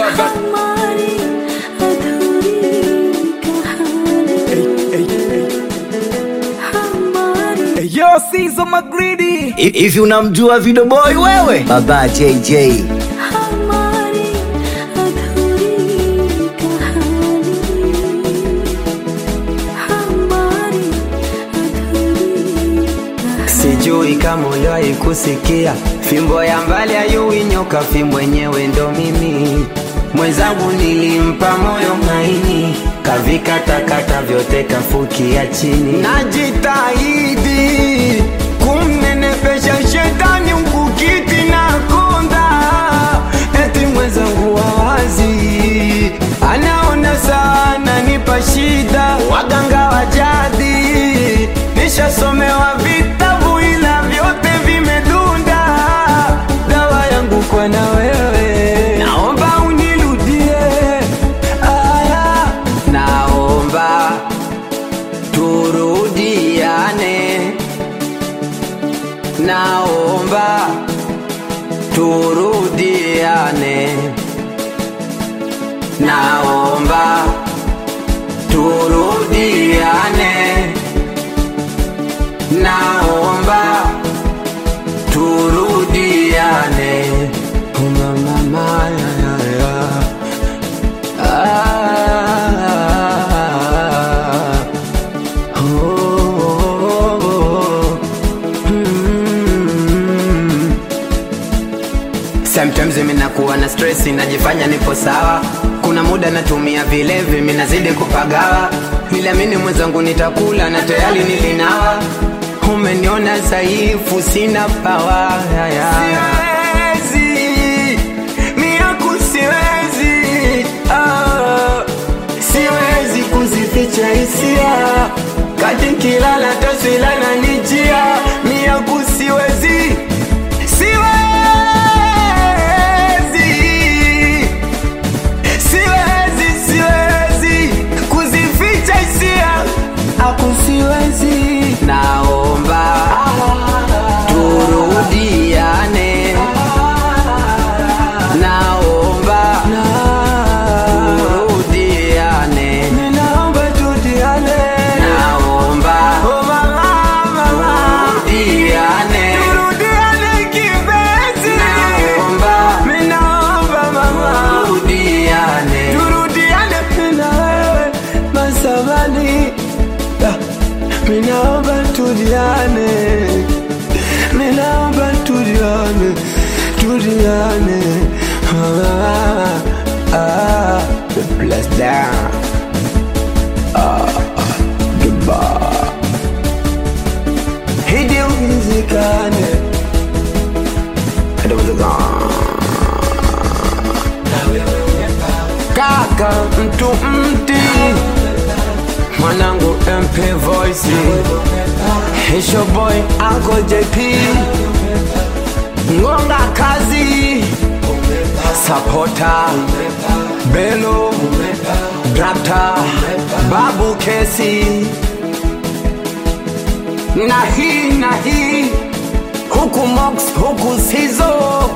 that. हमारी अधूरी कहानी Hey, hey, हमारी hey. Yo, Caesar McGreedy. hivi unamjua Video Boy wewe? Baba JJ हमारी अधूरी कहानी हमारी अधूरी कहानी Sijui kama uliwahi kusikia fimbo ya mbali ayui nyoka, fimbo yenyewe ndo mimi mwenzangu. Nilimpa moyo maini, kavikatakata vyote kafukia chini. Najitahidi kumnenepesha shetani ukukiti na konda, eti mwenzangu wawazi anaona sana nipa shida, waganga wa jadi nishasomewa vitabu ila vyote vimedunda. Dawa yangu kwa na wewe, naomba unirudie. Aya, naomba turudiane, naomba turudiane, naomba turudiane naomba turudiane Uma mama ya ya ya ah, oh, oh, oh, mm. Sometimes mimi nakuwa na stress najifanya nipo sawa kuna muda natumia vilevi mimi nazidi kupagawa niliamini mwenzangu nitakula na tayari nilinawa umeniona dhaifu sina pawa siwezi miaku siwezi ah, siwezi kuzificha hisia kati nkilala taswila na nijia miaku siwezi siwezi siwezi siwezi kuzificha hisia aku siwezi naomba turudiane naomba turudiane naomba turudiane naomba turudiane turudiane kipenzi naomba naomba mama turudiane turudiane na wewe masabani Minaomba tuliane, minaomba tuliane, tuliane. Ah, ah, the bless down. Ah, goodbye. Hidi uwezekane. Hidi uwezekane. Kaka mtu mti mwanangu MP Voice Hisho boy Uncle JP Ngonga kazi Sapota Belo Drapta Babu Kesi Na hii na hii Huku Mox huku Sizo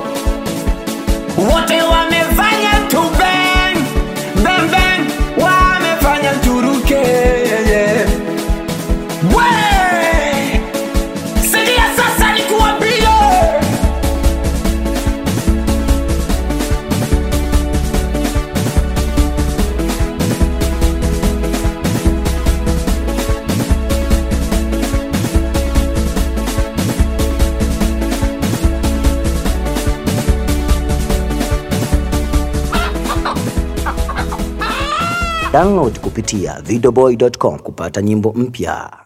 Wote wamefanya tu bang Bang bang Wamefanya turuke yeah, yeah. We! Sikia sasa nikuambie download kupitia videoboy.com kupata nyimbo mpya.